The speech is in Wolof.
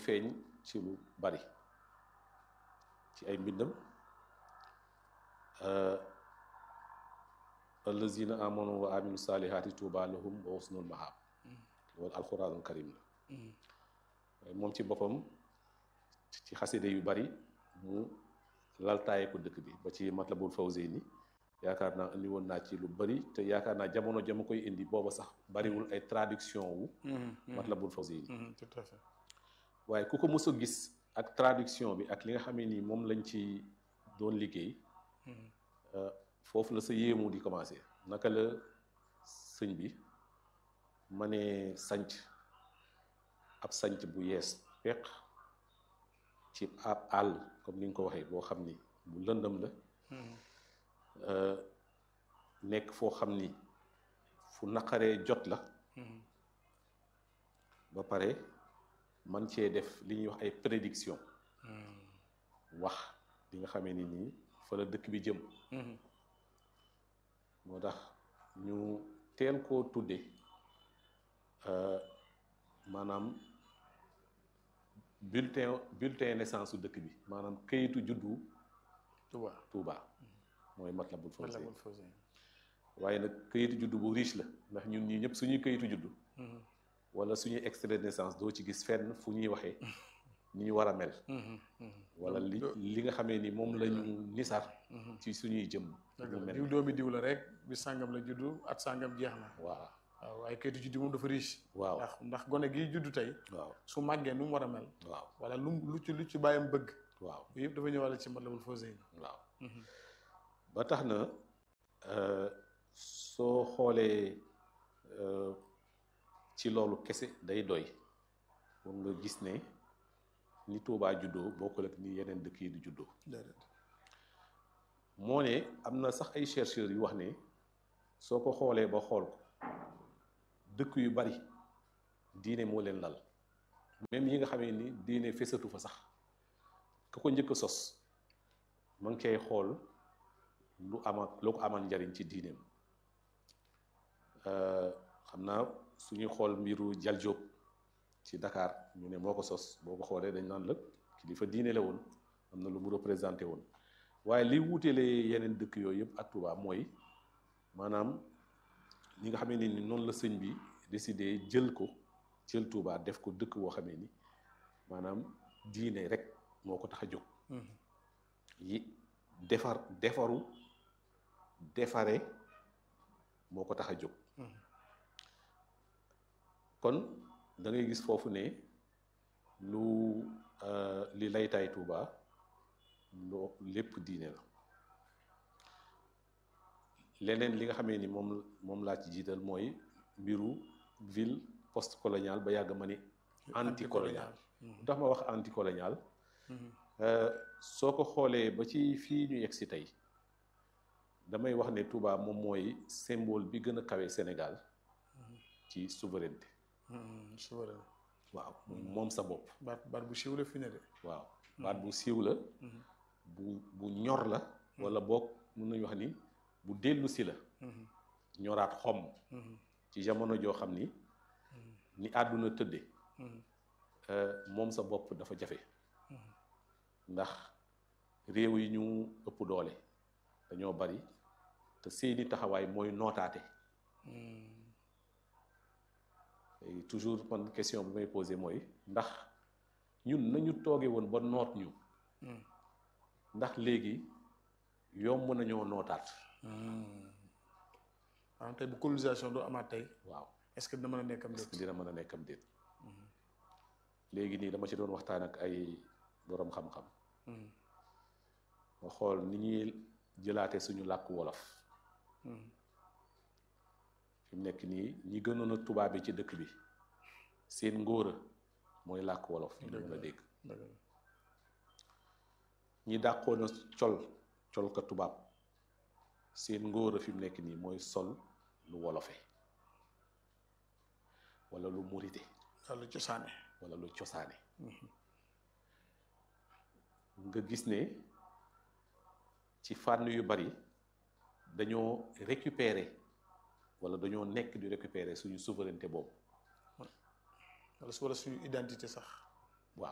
feeñ ci lu bari ci ay mbindam allazina amanu wa aminu salihaati tuuba lahum wa husnul mahab loolu alquranul karim la waaye moom ci boppam ci xaside yu bari mu laltaaye ko dëkk bi ba ci matlabul fawzeyni yaakaar naa indi woon naa ci lu bari te yaakaar naa jamono jama koy indi booba sax bariwul ay traduction wu matlabul fawzeyni tout à fait waaye ku ko mës a gis ak traduction bi ak li nga xamee ni moom lañ ci doon liggéey foofu la sa yéemu di commencé naka la sëñ bi ma ne sanc ab sanc bu yees peq ci ab àll comme ni nga ko waxee boo xam ni bu lëndëm la nekk foo xam ni fu naqaree jot la ba pare man cee def li ñuy wax ay prédiction wax li nga xamee ni nii fa la dëkk bi jëm moo tax ñu teel koo tudde maanaam bulletin bulletin naissance su dëkk bi maanaam këyitu juddu Touba Touba mooy Matlabul Fawzayni Matlabul Fawzayni waaye nag këyitu juddu bu riche la ndax ñun ñii ñëpp suñuy këyitu juddu wala suñuy extrait de naissance doo ci gis fenn fu ñuy waxee ni ñu war a mel wala li li nga xamee ni moom lañu nisar ci suñuy jëm ñu mel diw doomi diw la rek bi sàngam la juddu at sàngam jeex na waaw waaw waaye kayitu juddu moom dafa riche waaw ndax ndax gone gi juddu tey waaw su màggee nu mu war a mel waaw wala lu lu ci lu ci bàyyam bëgg waaw yooyu yëpp dafa ñëwale ci Matlabul Fawzayni waaw ba tax na soo xoolee ci loolu kese day doy pour nga gis ne ni Tuubaa juddoo bokkul ak ni yeneen dëkk yi di juddoo déedéet moo ne am na sax ay chercheurs yu wax ne soo ko xoolee ba xool ko dëkk yu bari diine moo leen lal même yi nga xamee ni diine fesatu fa sax ka ko njëkk a sos ma ngi koy xool lu ama lu ko amal njariñ ci diineem xam naa suñuy xool mbiru Jal Jóob ci Dakar ñu ne moo ko sos boo ko xoolee dañ naan la kilifa diine la woon am na lu mu représenté woon waaye li wuutelee yeneen dëkk yooyu yëpp ak Touba mooy maanaam ñi nga xamee ni noonu la sëñ bi décidé jël ko jël Touba def ko dëkk boo xamee ni maanaam diine rek moo ko tax a jóg yi defar defaru defare moo ko tax a jóg kon da ngay gis foofu ne lu li laytaay Touba loo lépp diine la leneen li nga xamee ni moom moom laa ci jiital mooy mbiru ville post coloniale ba yàgg ma ni anti colonial ndax ma wax anti colonial soo ko xoolee ba ci fii ñu yegg si tey damay wax ne Touba moom mooy symbole bi gën a kawe Sénégal ci souveraineté souverain waaw moom sa bopp baat baat bu siiw la fi ne de waaw baat bu siiw la bu bu ñor la wala boog mun nañu wax ni bu dellu si la ñoraat xom ci jamono joo xam ni ni àdduna tëdde moom sa bopp dafa jafe ndax réew yi ñu ëpp doole dañoo bari te seeni taxawaay mooy nootaate toujours man question bi may posé mooy ndax ñun nañu tooge woon ba noot ñu ndax léegi yomb nañoo nootaat waaw tey bu colonisation doo amaat tey waaw est-ce que dina mën a nekk am est-ce que dina mën a nekk am déet léegi nii dama ci doon waxtaan ak ay boroom xam-xam nga xool ni ñuy jëlaate suñu làkk wolof fi mu nekk nii ñi gënoon a tubaab bi ci dëkk bi seen ngóora mooy làkk wolof ñu mën a dégg ñi dàqoon a col col ka tubaab seen ngóora fi mu nekk nii mooy sol lu wolofe wala lu murite wala lu cosaane wala lu cosaane nga gis ne ci fànn yu bari dañoo récupérer wala dañoo nekk di récupérer suñu souveraineté boobu wala su wala suñu identité sax